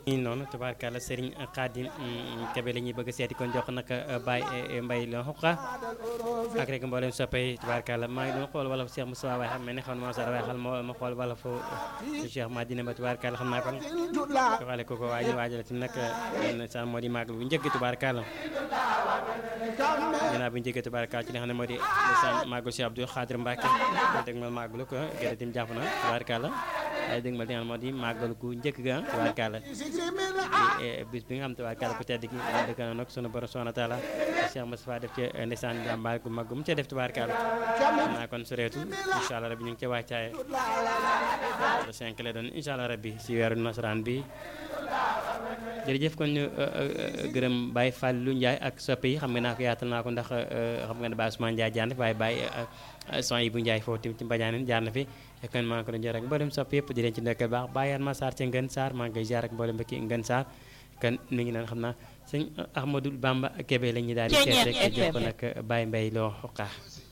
ñu noonu tubaarkàlla Serigne Khadim Kebe la ñuy bëgg seeti kon jox nag Baye Mbaye la xuqa ak rek mboolem soppee tubaarkàlla maa ngi doon xool wala Cheikh Moussa waaye xam mel ne xam na moo sar waaye xal ma ma xool wala fo Cheikh Madina ba tubaarkàlla xam naa kon joxale ko ko waaye ñu waajal tim nag sa moo di màggal bu njëkk tubaarkàlla ginnaaw bi ñu jógee tubaarkàlla ci li xam ne moo di ndeysaan màggal Cheikh Abdou Khadir Mbacke dégg ma màggalu ko gerte tim jàpp na tubaarkàlla waaye dégg ma li nga xam moo di màggal gu njëkk ga tubaarkàlla bis bi nga xam tubaarkàlla ku tedd gi dëkk na nag sunu borom subhanahu wa taala Cheikh Moustapha def ci ndeysaan jàmbaar gu mag gu mu ca def tubaarkàlla xam naa kon sureetu incha allah rabbi ñu ngi ca wàccaaye le 5 lay doon incha allah rabbi si weeru nasaraan bi jërëjëf kon ñu gërëm Baye Fallou Ndiaye ak soppe yi xam nga naa ko yaatal naa ko ndax xam nga ne Baye Ousmane Ndiaye jaar na fi waaye Baye son yi bu Ndiaye foofu tamit ci Mbadiane jaar na fi kon maa ngi ko doon jër ak mboolem soppe yëpp di leen ci nekkal baax Baye Yane ma Sarr ca Ngën Sarr maa ngi koy jaar ak mboolem mbokki Ngën Sarr kon mi ngi naan xam naa sëñ Ahmadou Bamba Kébé la ñuy daal di seet rek jox ko nag Baye Mbaye loo xuqaa